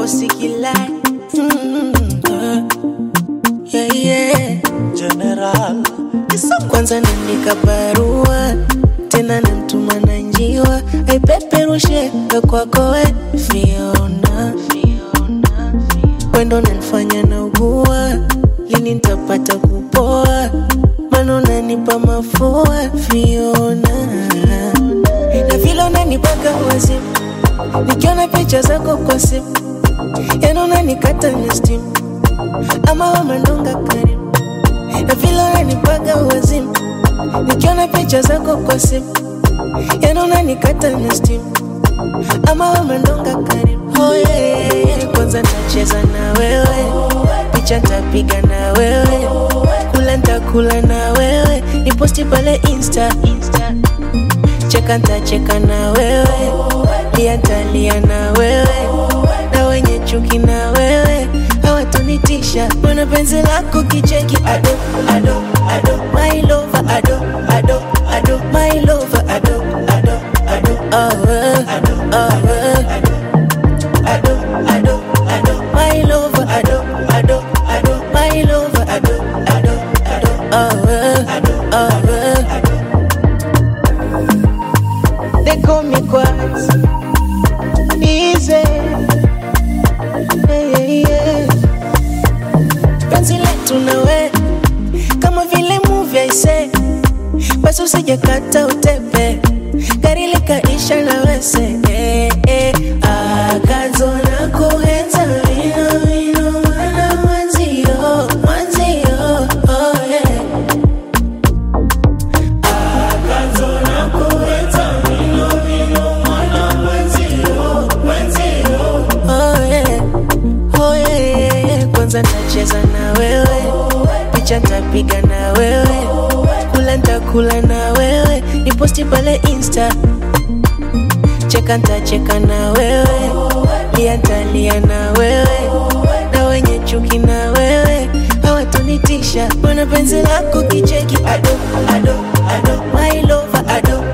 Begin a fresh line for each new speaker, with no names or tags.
sikilai mm, uh, yeah, yeah.
General
Kwanza naandika barua tena namtuma na njiwa aipeperushe ndo kwako we Fiona, wendo nanifanya na ugua lini nitapata kupoa mana unanipa mafua Fiona, na vile unanipaka wazimu nikiona picha zako kwa simu yana unanikata na stimu ama wamandonga karimu na vile unanipaga wazimu nikiona picha zako kwa simu yana unanikata na stimu ama wamandonga karimu oh, yeah, yeah, yeah. kwanza ntacheza na wewe picha ntapiga na wewe kula ntakula na wewe niposti pale insta, insta. cheka ntacheka na wewe lia ntalia na wewe na wenye chuki na wewe hawatonitisha mana penzi lako kicheki ado ado ado my lover ado ado ado my lover ado ado ado oh, eh, oh, eh. ado ado ado my lover ado ado ado my lover ado ado ado oh, eh, oh, eh. They call me Quaz. Easy. Yeah, yeah, yeah. Penzi letu nawe kama vile movie aise, basi usijakata utepe, gari likaisha na wese eh, eh. Akazo na kuhenza wino wino mwana mwanzio mwanzio oh, yeah. Oh yeah, oh yeah, yeah, yeah. Kwanza ntacheza na wewe, picha ntapiga na wewe, kula ntakula na wewe, niposti pale insta, cheka ntacheka na wewe, lia ntalia na wewe, na wenye chuki na wewe hawatonitisha, mana penzi lako kicheki ado ado ado, my lover ado